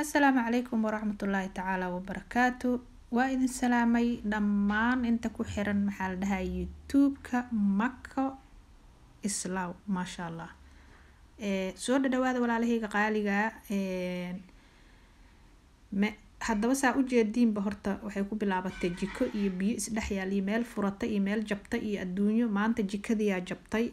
assalaamu calaykum waraxmatullaahi tacaala wabarakaatu waa idin salaamay dhammaan inta ku xiran maxaa la dhahaa youtube-ka mako islaw maasha allah soo dhadhawaada walaalahayga qaaliga me haddaba saa ujeediinba horta waxay ku bilaabatay jiko iyo biyo isdhex yaal iyo meel furata iyo meel jabta iyo adduunyo maanta jikadiyaa jabtay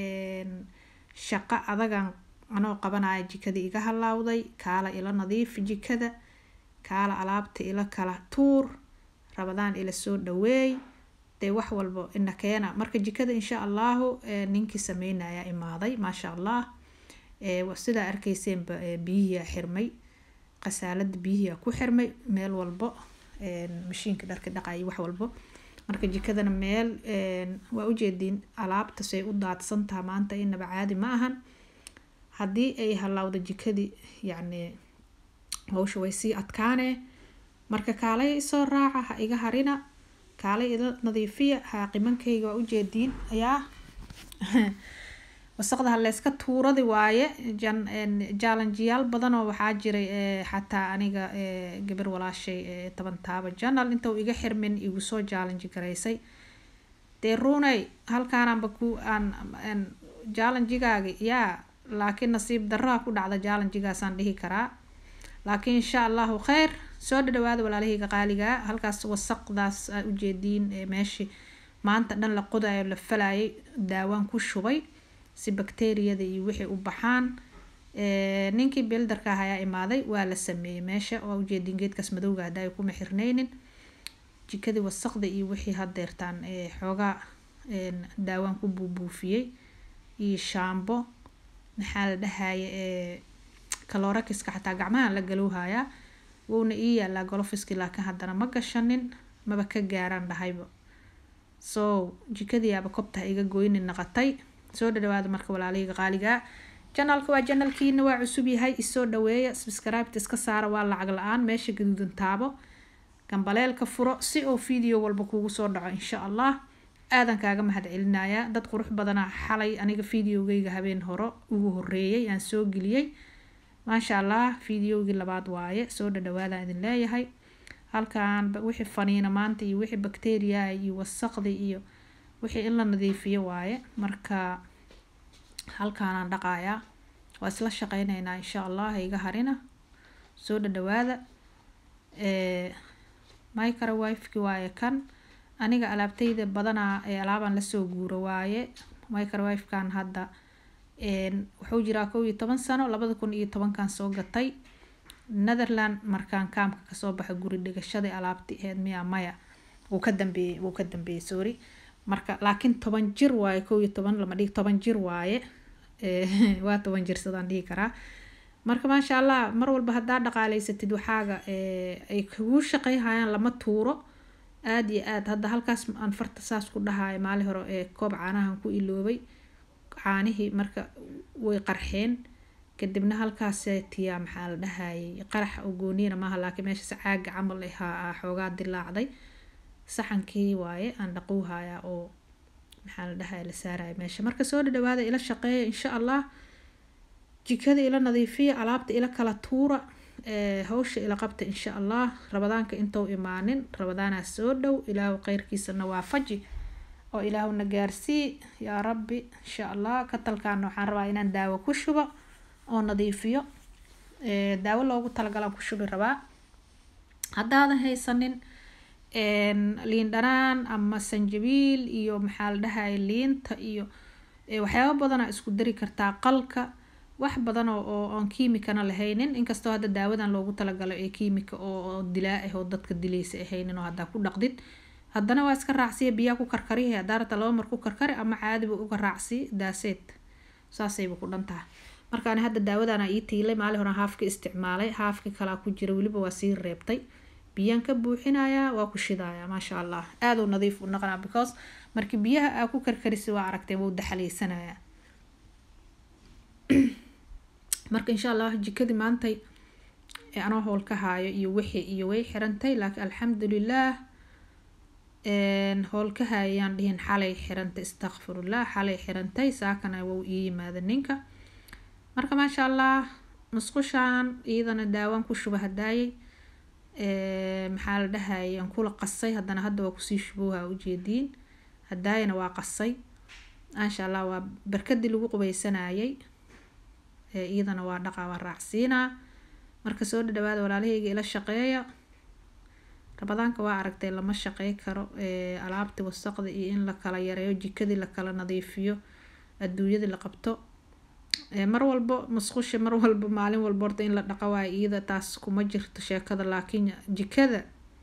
shaqo adagan anoo qabanaya jikadii iga halaawday kaala ila nadiif jikada kaala alaabta ila kala tuur rabadaan ila soo dhaweey dee wax walbo ina keena marka jikada insha allahu ninkii sameynaya imaaday maasha allah sidaa arkeyseenba biyihiia xirmay qasaalada biyihiia ku xirmay meel walbo mashiinka dharka dhaqay wax walbo marka jikadana meel waa ujeediin alaabta say u daadsantaha maanta inaba caadi ma ahan haddii ay halaawda jikadii yacni hawsha way sii adkaanee marka kaalay isoo raaca ha iga harina kaalay ida nadiifiya haaqimankayga waa ujeediin ayaa wasaqda haleyska tuuradi waaye jaalanjiyaal badanoo waxaa jiray xataa aniga gabar walaashay toban taaba janal inta uu iga xirmin igu soo jaalanji garaysay dee runey halkaananba ku aan jaalanjigaagi yaa laakiin nasiib daraa ku dhacda jaalanjigaasaan dhihi karaa laakiin insha allahu kheyr soo dhadhawaada walaalahayga qaaligaa halkaas wasaqdaas aa ujeediin meeshii maanta dhan la qodayo la falayay daawaan ku shubay si bakteriyada iyo wixii u baxaan ninkii bildarka ah ayaa imaaday waa la sameeyey meesha waa ujeediin geedkaas madowga hadda ay kuma xirneynin jikadii wasaqda iyo wixii hadeertaan xoogaa daawaan ku buubuufiyey iyo shaambo maxaa la dhahaye kaloorakiska xataa gacmaha la galowhayaa wuuna ii yaalaa golofiski laakiin haddana ma gashanin maba ka gaaraan dhahayba so jikadiiaba kobtaha iga goyni naqatay soo dhadhawaada marka walaalahayga qaaligaa janalka waa janalkiina waa cusub yahay isoo dhaweeya subscribeta iska saara waa lacag la-aan meesha gaduudan taabo gambaleelka furo si oo video walba kugu soo dhaco insha allah aadan kaaga mahad celinayaa dad qurux badanaa xalay aniga videogeyga habeen hore ugu horeeyay aan soo geliyey maasha allah videogii labaad waaye soo dhadhawaadaan idin leeyahay halkan wixii faniina maanta iyo wixii bacteria iyo wasaqdi iyo wixii in la nadiifiyo waaye marka halkaanaan dhaqayaa waa isla shaqeyneynaa insha allah iga harina soo dhadhawaada microwifeki waaye kan aniga alaabtayda badanaa ee alaabaan lasoo guuro waaye microwifekan hadda wuxuu jiraa kow iyo toban sano labada kun iyo tobankan soo gatay netherland markaan kaamka kasoo baxa guri dhigashadii alaabti aheyd miya maya wuu ka dambeeyey wuu ka dambeeyey sorry marka laakiin toban jir waaye kow iyo toban lama dhigi toban jir waaye waa toban jir sidaan dhihi karaa marka maasha allah mar walba haddaa dhaqaaleysatid waxaaga ay kuguu shaqeyhayaan lama tuuro aada iyo aad hadda halkaas aan farta saas ku dhahayo maali hore ee koob caanahan ku iloobay caanihii marka way qarxeen kadibna halkaas tiyaa maxaa la dhahayay qarax oo gooniyana maaha laakiin meeshaas caaga camal ahaa xoogaa dilaacday saxankii waaye aan dhaqowhaya oo maxaa la dhahaya la saaraya meesha marka soo dhadhawaada ila shaqeeya insha allah jikada ila nadiifiya alaabta ila kala tuura hawsha ila qabta insha allah rabadaanka intou imaanin rabadaanaa soo dhow ilaahu kheyrkiisana waafaji oo ilaahuna gaarsii yaa rabbi insha allah katalkaana waxaan rabaa inaan daawo ku shubo oo nadiifiyo daawo loogu talagalaan ku shubi rabaa haddaadan haysanin liin dhanaan ama sanjabiil iyo maxaa la dhahaya liinta iyo waxyaaba badanaa isku dari kartaa qalka wax badan oo aan kiimikana lahaynin inkastoo hadda daawadan loogu talagalo ee kiimika oo dilaa ah oo dadka dilaysa ahaynin oo haddaa ku dhaqdid haddana waa iska raacsiya biyaa ku karkariha haddaa rabta laba mar ku karkari ama caadiba uga raacsi daaseed saasayba ku dhan tahay marka ani hadda daawadana ii tiilay maali hore haafka isticmaalay haafka kalaa ku jira weliba waa sii reebtay biyaan ka buuxinayaa waa ku shidayaa maasha allah aaduu nadiif u naqanaa because markii biyaha aa ku karkarisi waa aragtay wuu daxaleysanayaa marka insha allah jikadii maantay anoo howl ka haayo iyo wixii iyo way xirantay laakiin alxamdulilah howl ka haayayaan dhihin xalay xirantay istakfirullah xalay xirantay saakana wou ii yimaada ninka marka maasha allah musqushaan iyadana daawaan ku shuba hadaayay maxaa la dhahayay aan kula qasay haddana hadda waa kusii shubowha ujeediin hadaayana waa qasay maasha allah waa barkadii lagu qubaysanayay iyadana waa dhaqa waa raacsiinaa marka soo dhadhawaada walaalahayga ila shaqeeya rabadaanka waa aragtay lama shaqey karo alaabti wasaqda iyo in la kala yareeyo jikadii lakala nadiifiyo adduunyadii la qabto mar walbo musqusha mar walba maalin walba horta in la dhaqa waayo iyada taas kuma jirto sheekada laakiin jikada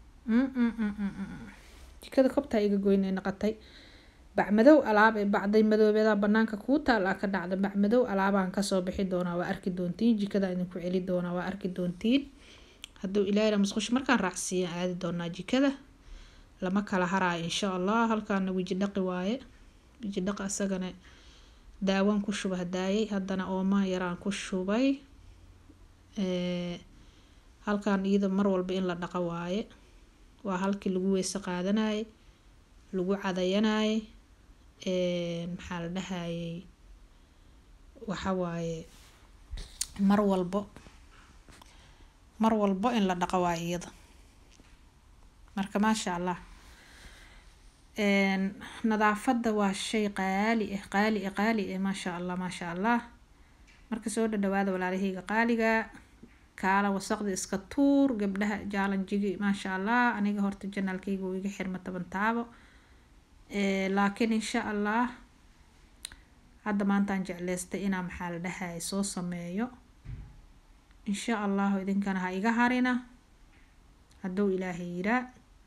jikada kobtaa iga goynay naqatay bacmadow alaab ee bacday madoobeeda banaanka kuu taal a ka dhacda bacmadow alaabaan kasoo bixi doonaa waa arki doontiin jikada idinku celi doonaa waa arki doontiin hadduu ilaahira musqusha markaan raacsiiya aadi doonaa jikada lama kala haraayo insha allah halkaana weji dhaqi waaye weji dhaqi asagana daawaan ku shuba hadaayay haddana ooma yaraan ku shubay halkan iyada mar walba in la dhaqa waaye waa halkii lagu weyse qaadanayay lagu cadayanayay maxaa la dhahayay waxa waaye mar walbo mar walbo in la dhaqo waayo iyada marka maasha allah nadaafada waa shay qaali ah qaali ah qaali ah maasha allah maasha allah marka soo dhadhawaada walaalahayga qaaliga kaala wasaqda iska tuur gabdhaha jaalanjigi maasha allah aniga horta janaalkayga uu iga xirma toban taabo laakiin insha allah hadda maantaan jecleystay inaa maxaa la dhahaya soo sameeyo insha allahu idinkana ha iga harina hadduu ilaahay yiraa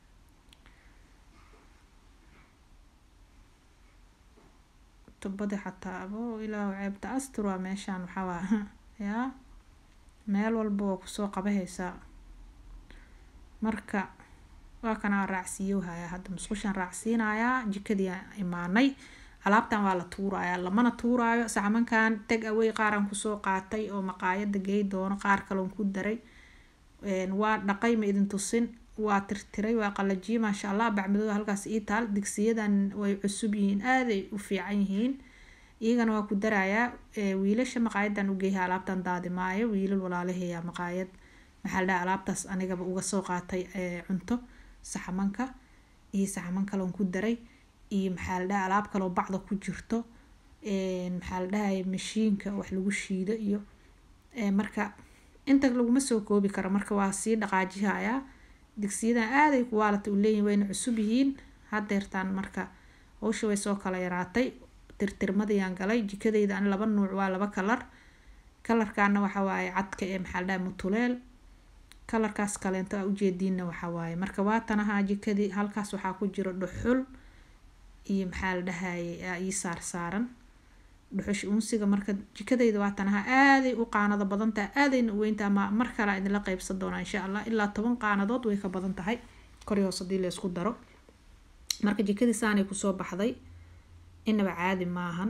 tubadii xataa abo ilaahu ceebta astur waa meeshaan waxaa waa yaa meel walba waa kusoo qabahaysaa marka waa kanaa raacsiiyo hayaa hadda musqushaan raacsiinayaa jikadii imaanay alaabtan waa la tuurayaa lamana tuuraayo sacmankan tag away qaaraan kusoo qaatay oo maqaayada gey doono qaar kaloon ku daray waa dhaqay ma idin tusin waa tirtiray waa qalajiyay maasha allah bacmadooda halkaas ii taal digsiyadan way cusub yihiin aaday u fiican yihiin iyagana waa ku darayaa wiilasha maqaayadan u geeya alaabtan daadi maayo wiilal walaalaheeya maqaayad maxaa la dhaha alaabtaas anigaba uga soo qaatay cunto saxamanka iyo saxaman kaloon ku daray iyo maxaa la dhaha alaab kaloo bacda ku jirto maxaa la dhahaya mashiinka wax lagu shiido iyo marka inta laguma soo koobi karo marka waa sii dhaqaajihayaa digsiyadan aaday kuwaalata u leeyihin wayna cusub yihiin hadeertaan marka howsha way soo kala yaraatay tirtirmadayaan galay jikadayda an laba nuuc waa laba kalar kalarkaana waxa waaye cadka ee maxaa la dhaha mutuleel kalarkaas kaleento a ujeediinna waxa waaye marka waatanahaa jikadii halkaas waxaa ku jiro dhuxul iyo maxaa la dhahaye ii saar saaran dhuxush uunsiga marka jikadayda waatanaha aaday u qaanado badantaha aadayna u weynta ama mar kale idinla qeybsan doonaa insha allah ilaa toban qaanadood way ka badan tahay kori hoos hadii la isku daro marka jikadii saanay kusoo baxday inaba caadi maahan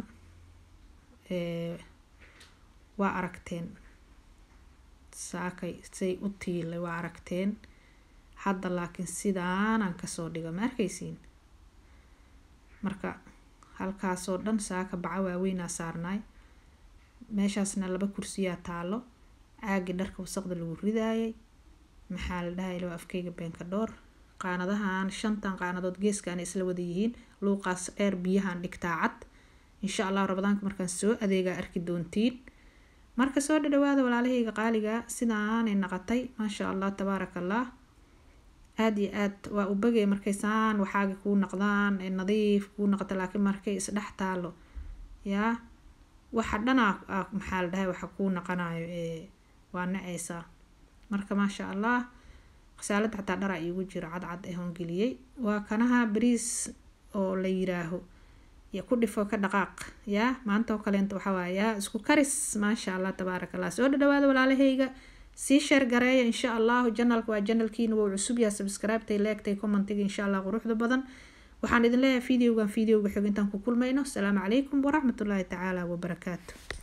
waa aragteen saakay say u tiilay waa aragteen hadda laakiin sidaanaan kasoo dhigo ma arkaysiin marka halkaasoo dhan saaka baca waaweynaa saarnaay meeshaasna laba kursiyaa taalo caagii dharka wasaqda lagu ridaayay maxaa la dhahay laba afkeyga beenka dhoor qaanadahan shantan qaanadood geeskaana isla wada yihiin luuqaas dheer biyahan dhigtaa cad insha allah rabadaanka markaan soo adeegaa arki doontiin marka soo dhadhawaada walaalahayga qaaliga sidaanay naqatay maasha allah tabaaraka allah aada iyo aad waa u bagay markay saan waxaaga kuu naqdaan ee nadiif kuu naqata laakiin markay isdhex taalo yaa waxa dhanaa maxaa la dhahay waxa kuu naqanayo ee waa naceysaa marka maasha allah khasaalada xataa dharaa iigu jiro cadcad ee hoongeliyey waa kanaha bariis oo la yiraaho iyo ku dhifo ka dhaqaaq yaa maanta oo kaleenta waxaa waaya yaa isku karis maasha allah tabaaraka allah soo dhadhawaada walaalahayga sii sheer gareeya insha allahu janalka waa janalkiina wuu cusub yaha subscribetay leegtay commentiga insha allah quruxda badan waxaan idin leeyahay videogan videoga xog intaan ku kulmayno asalaamu calaykum waraxmatullaahi tacaala wabarakaatu